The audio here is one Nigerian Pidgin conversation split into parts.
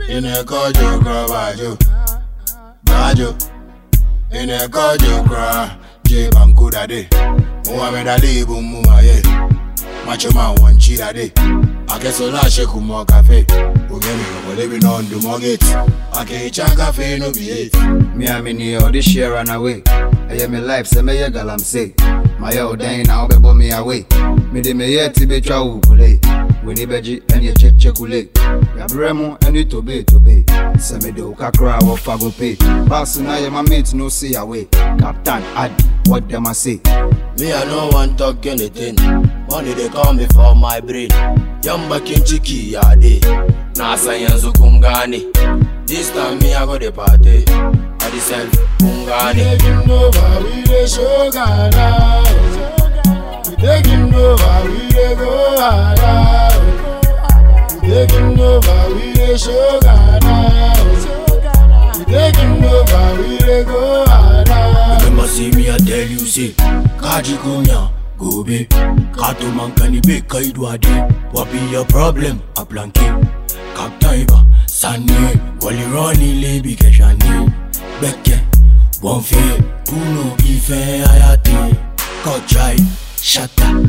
Inekojo kra bajo, bajo. Inekojo kra, J banku dade. Muhammad Ali bumuma ye. Macho man one cheetah day. Akesola sheku mo cafe. Ugemi no lebi no do mo gate. Ake cha cafe no be it. Me a me ni all this share run away. Ɛyɛ me life sɛ mɛyɛ galamsey. Mayɛ wo dɛn na wobɛbɔ me away. Mede me yɛ ti betwa wo kule. W'ani bɛgye ɛne ɛkyɛkyɛ kule. Yabrɛ mu ɛne tobe tobe. Sɛ mede wo kakra a wɔfa go pay. Bass na yɛ my mate no see away. Captain Adi, what them I say? Me I no want talk anything. Money they call me for my brain. Yamba kinchiki ya day. Nasa yanzu kungani. This time me I go the party. I the self kungani. Taking over, we the show Ghana. We taking over, we the go harder. We taking over, we the show Ghana. We taking over, we the go harder. Remember see me I tell you say, Kaji kunya. Gobe, kato mankani be kaidwade What be your problem? A blanket Kaptaiba, Sane, Wali Ronnie Lebi Keshani Beke, Bonfe, Uno Ife Ayate Kochai, Shata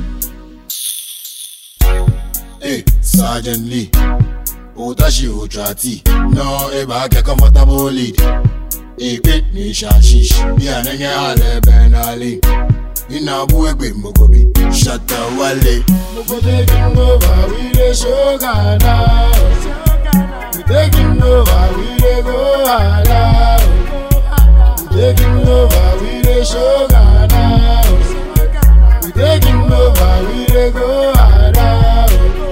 Hey, Sergeant Lee Utashi Utrati No, eba ke comfortable lead Ipe ni shashish Bia nenge ale benali Ina buegbe mogobi Shata wale Moko taking over, we the show Ghana We taking over, we the go harder We taking over, we the show Ghana We taking over, we the go harder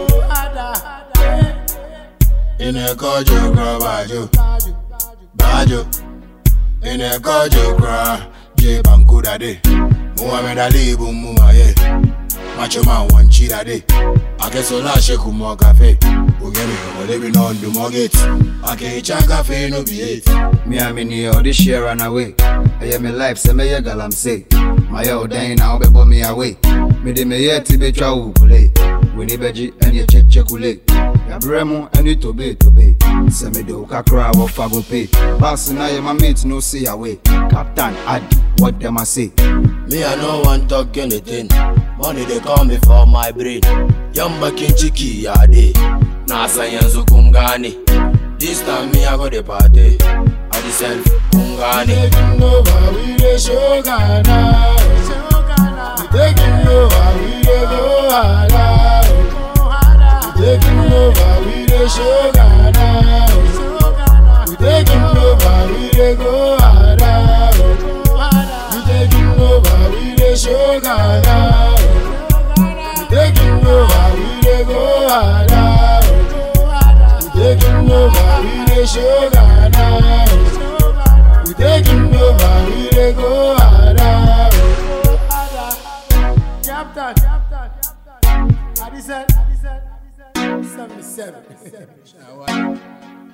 Inekojo kra bajo Bajo Inekojo kra J banku dade Muhammad Ali bumuma ye Macho man one cheetah day Akesola sheku mo cafe Ugemi no lebi no do mo gate Ake cha cafe no be it Me a me ni all this share run away. Ɛyɛ me life sɛ mɛyɛ galamsey. Mayɛ wo dɛn na wobɛbɔ me away. Mede me yɛ ti betwa wo kule. W'ani bɛgye ɛne ɛkyɛkyɛ kule. Yabrɛ mu ɛne tobe tobe. Sɛ mede wo kakra a wɔfa go pay. Bass na yɛ my mate no see away. Captain Adi, what them I say? Me I no want talk anything Money they call me for my brain Yamba kinchiki ya day Nasa yanzu kungani This time me I go the party I the self kungani Taking over we the show Ghana We taking over we the go harder We taking over we the show Ghana We taking over we the go harder We taking over we the show Ghana We taking over we the go harder We taking over we the show Ghana We taking over we the go harder Captain, Captain, Captain. Adi said, Adi said, Adi said, 77.